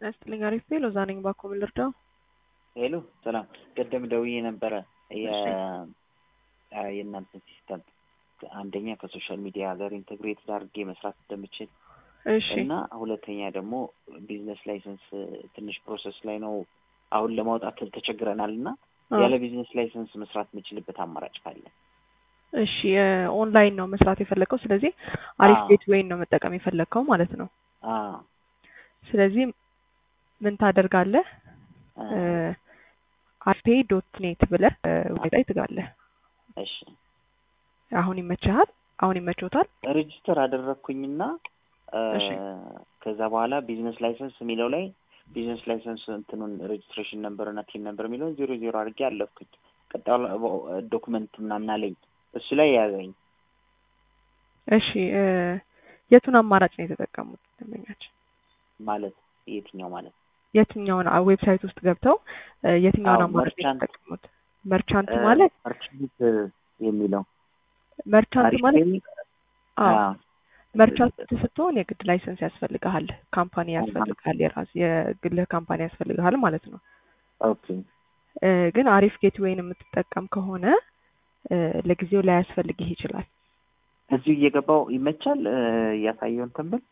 ጤና ይስጥልኝ። አሪፍ ቤ ሎዛ ነኝ። ባኮ ምን ልርዳው? ሄሎ ሰላም። ቅድም ደውዬ ነበረ የ- እሺ። የእናንተ ሲስተም አንደኛ ከሶሻል ሚዲያ ጋር ኢንተግሬት አድርጌ መስራት እንደምችል እሺ እና ሁለተኛ ደግሞ ቢዝነስ ላይሰንስ ትንሽ ፕሮሰስ ላይ ነው አሁን ለማውጣት ተቸግረናል እና አዎ። ያለ ቢዝነስ ላይሰንስ መስራት የምችልበት አማራጭ ካለ እሺ ኦንላይን ነው መስራት የፈለግከው። ስለዚህ አሪፍ አዎ። ጌት ዌይን ነው መጠቀም የፈለግከው ማለት ነው። አ ስለዚህ ምን ታደርጋለህ? አ፣ አርፔ ዶት ኔት ብለህ ላይ ትጋለህ። እሺ አሁን ይመችሃል? አሁን ይመችዎታል? ሬጅስተር አደረግኩኝና አ፣ እሺ። ከዛ በኋላ ቢዝነስ ላይሰንስ የሚለው ላይ ቢዝነስ ላይሰንስ እንትኑን ሬጅስትሬሽን ነምበር እና ቲን ነምበር የሚለውን ዜሮ ዜሮ አድርጌ አለፍኩኝ። ቀጣዩ ዶክመንት ምናምን አለኝ እሱ ላይ ያዘኝ። እሺ እ፣ የቱን አማራጭ ነው የተጠቀሙት ደንበኛችን? ማለት የትኛው ማለት የትኛውን አ- ዌብሳይት ውስጥ ገብተው እ፣ የትኛውን አዎ፣ አማራጭ ነው መርቻንት። የተጠቀሙት? መርቻንት ማለት መርቻንት የሚለው መርቻንት አሪፍ ማለት ፔይ፣ አዎ አ፣ መርቻንት ስትሆን የግድ ላይሰንስ ያስፈልግሃል፣ ካምፓኒ ያስፈልግሃል፣ የራስ የግልህ ካምፓኒ ያስፈልግሃል ማለት ነው። ኦኬ እ፣ ግን አሪፍ ጌትዌይን የምትጠቀም ከሆነ እ፣ ለጊዜው ላያስፈልግህ ይችላል። እዚሁ እየገባው ይመቻል እ፣ ያሳየውን ተንብል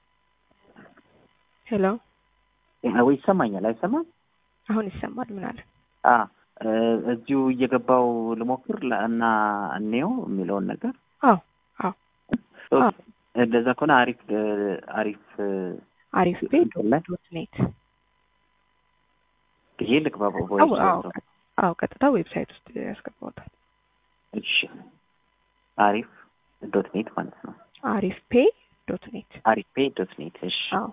ሄሎ ወይ ይሰማኛል አይሰማም? አሁን ይሰማል። ምን አለ? አ እ፣ እዚሁ እየገባው ልሞክር ለ- እና እንየው የሚለውን ነገር አዎ አዎ ኦኬ። አዎ እንደዛ ከሆነ አሪፍ እ፣ አሪፍ እ፣ አሪፍ ቤ እንትን ላይ ዶት ኔት ይሄ ልግባ አዎ ቮይስ አዎ አዎ ቀጥታ ዌብሳይት ውስጥ ያስገባውታል። እሺ አሪፍ ዶት ኔት ማለት ነው። አሪፍ ፔ ዶት ኔት አሪፍ ፔ ዶት ኔት እሺ አዎ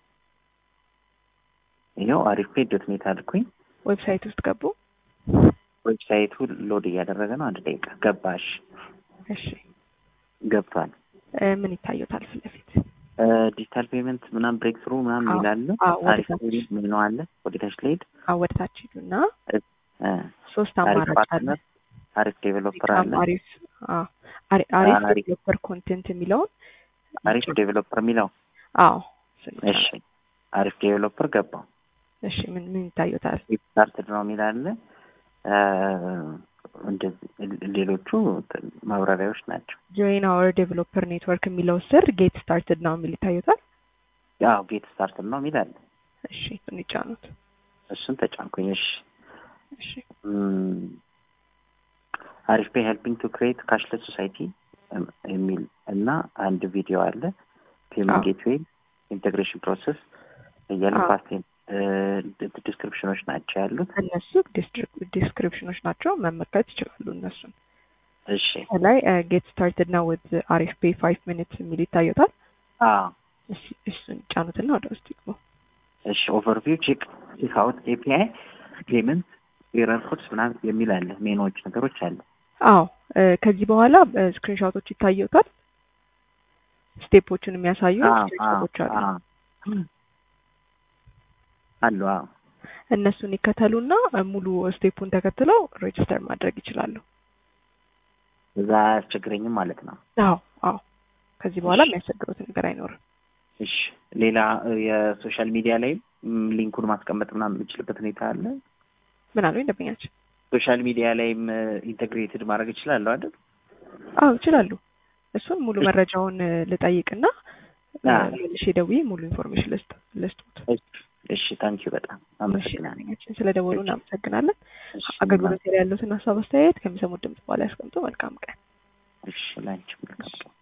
ይኸው አሪፍ ፔ ዶት ኔት አልኩኝ። ዌብሳይት ውስጥ ገቡ። ዌብሳይቱ ሎድ እያደረገ ነው። አንድ ደቂቃ ገባሽ? እሺ ገብቷል። እ፣ ምን ይታዩታል ፊት ለፊት? ዲጂታል ፔመንት ምናምን ብሬክ ስሩ ምናምን አዎ፣ ይላል። አዎ፣ ወደ አሪፍ ታች። ፔ ምን ነው አለ ወደ ታች ልሄድ። አዎ ወደ ታች ሂዱና እ፣ ሶስት አሪፍ አማራጭ አለ። ፓርትነር፣ አሪፍ ዴቨሎፐር በጣም አለ። አሪፍ አዎ፣ አሪ- አሪፍ አሪፍ ዴቨሎፐር ኮንቴንት የሚለውን አሪፍ ዴቨሎፐር የሚለው አዎ ስንጫን። እሺ፣ አሪፍ ዴቨሎፐር ገባው። እሺ ምን ምን ይታዩታል? ስታርትድ ነው የሚል አለ። እ፣ እንደዚህ ሌሎቹ ማብራሪያዎች ናቸው። ጆይን አወር ዴቨሎፐር ኔትወርክ የሚለው ስር ጌት ስታርትድ ነው የሚል ይታዩታል። ያው ጌት ስታርትድ ነው የሚል አለ። እሺ እሱን ይጫኑት። እሱን ተጫንኩኝ። እሺ እሺ ም፣ አሪፍ ፔ ሄልፒንግ ቱ ክሬት ካሽለስ ሶሳይቲ የሚል እና አንድ ቪዲዮ አለ። ፔመንት አዎ። ጌትዌይ ኢንቴግሬሽን ፕሮሰስ እያለ አዎ። ፓስቴን ዲስክሪፕሽኖች ናቸው ያሉት። እነሱ ዲስክሪፕሽኖች ናቸው መመልከት ይችላሉ። እነሱን እሺ ከላይ ጌት ስታርትድ ነው ዊዝ አሪፍ ፔ ፋይቭ ሚኒትስ የሚል ይታዩታል። አዎ እሺ እሱን ጫኑትና ወደ ውስጥ ይግቡ። እሺ ኦቨርቪው ቼክ ቼክ አውት ኤፒአይ ፔመንት ኤረር ኮድስ ምናምን የሚል አለ። ሜኖች ነገሮች አለ። አዎ እ፣ ከዚህ በኋላ ስክሪንሾቶች ይታዩታል። ስቴፖቹን የሚያሳዩ አዎ አዎ ስክሪንሾቶች አሉ። አዎ አሉ። አዎ እነሱን ይከተሉና እ፣ ሙሉ ስቴፑን ተከትለው ሬጅስተር ማድረግ ይችላሉ። እዛ አያስቸግረኝም ማለት ነው። አዎ አዎ ከዚህ በኋላ እሺ። የሚያስቸግሩት ነገር አይኖርም። እሺ ሌላ እ፣ የሶሻል ሚዲያ ላይ ም፣ ሊንኩን ማስቀመጥ ምናምን የምችልበት ሁኔታ አለ። ምን አሉ ደንበኛችን? ሶሻል ሚዲያ ላይም ኢንተግሬትድ ማድረግ እችላለሁ አይደል? አዎ ይችላሉ። እሱን ሙሉ እሺ። መረጃውን እ፣ ልጠይቅና እ፣ አዎ። መልሼ ደውዬ ሙሉ ኢንፎርሜሽን ልስጥ ልስጡት። እሺ እሺ፣ ታንኪዩ በጣም እሺ አመሰግናለሁ። ደንበኛችን ስለ ደወሉ እናመሰግናለን። እሺ አገልግሎት ላይ ያሉትን ሀሳብ አስተያየት ከሚሰሙት ድምጽ በኋላ ያስቀምጡ። መልካም ቀን። እሺ፣ ላንቺ መልካም ቀን።